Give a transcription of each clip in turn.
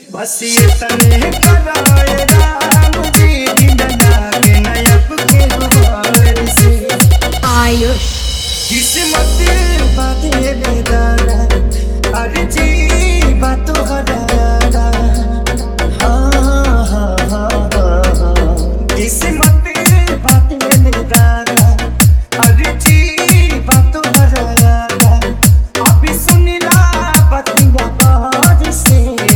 बस ये तने कराए राम जी दिन लागे नयब के गुबार से आयुष किस्मत बाते बेदारा अरे जी बातो हदारा हाँ हाँ हाँ हाँ किस्मत बाते बेदारा अरे जी बातो हदारा अभी सुनिला बतिया बाज से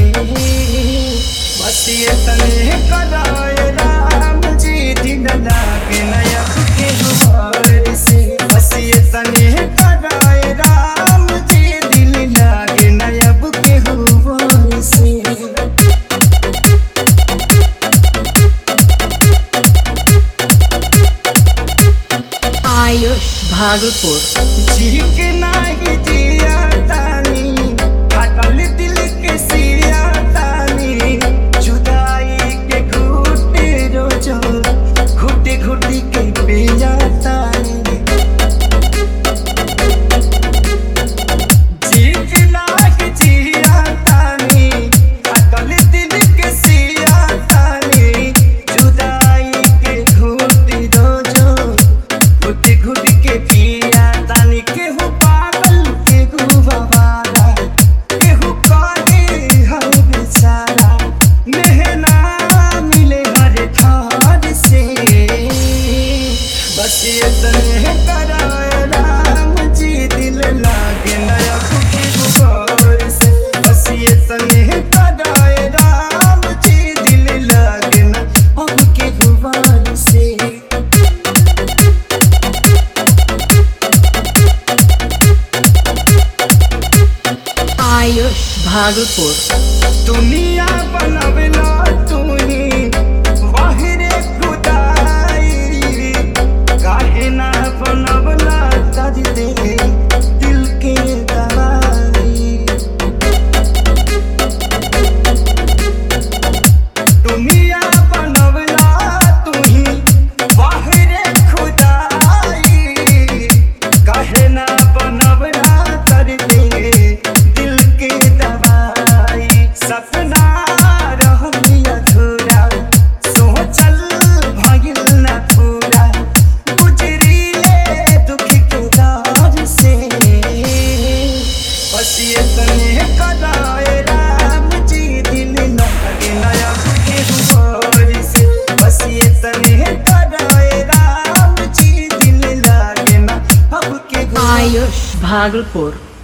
बस ये तने कराए राम जी दिन लागे नया के गुबार से बस ये तने कराए राम जी दिल लागे नया के गुबार से आयुष भागलपुर झीक नाही जिया तानी अटल दिल के सिया तानी जुदाई के घुटे रोजो घुटे घुटी के पिया तानी झीक नाही जिया तानी अटल दिल के सिया तानी जुदाई के घुटे रोजो घुटी घुटी के पिया तानी केहू पागल केहू बवाला केहू काहे हर बेचारा मेहना मिले हर ठार से बस ये तने कराए राम जी दिल लागे नया के गुबार से बस ये तने कराए राम जी दिल लागे ना अब के गुबार से आयुष भागलपुर दुनिया बनवला तूही बाहरे खुदाई काहे ना बनवला तज दे दिल के दवाई दुनिया बनवला तूही बाहरे खुदाई काहे ना बनवला तर दे दिल के दवाई सपना रहल अधूरा सोचल भगिल न पूरा गुजरीले दुख के दौर से बस ये तने कराए राम जी दिल लगे नया के हुआ से बस ये तने कराए राम जी दिल लागे ना अब के गुबार आयुष भागलपुर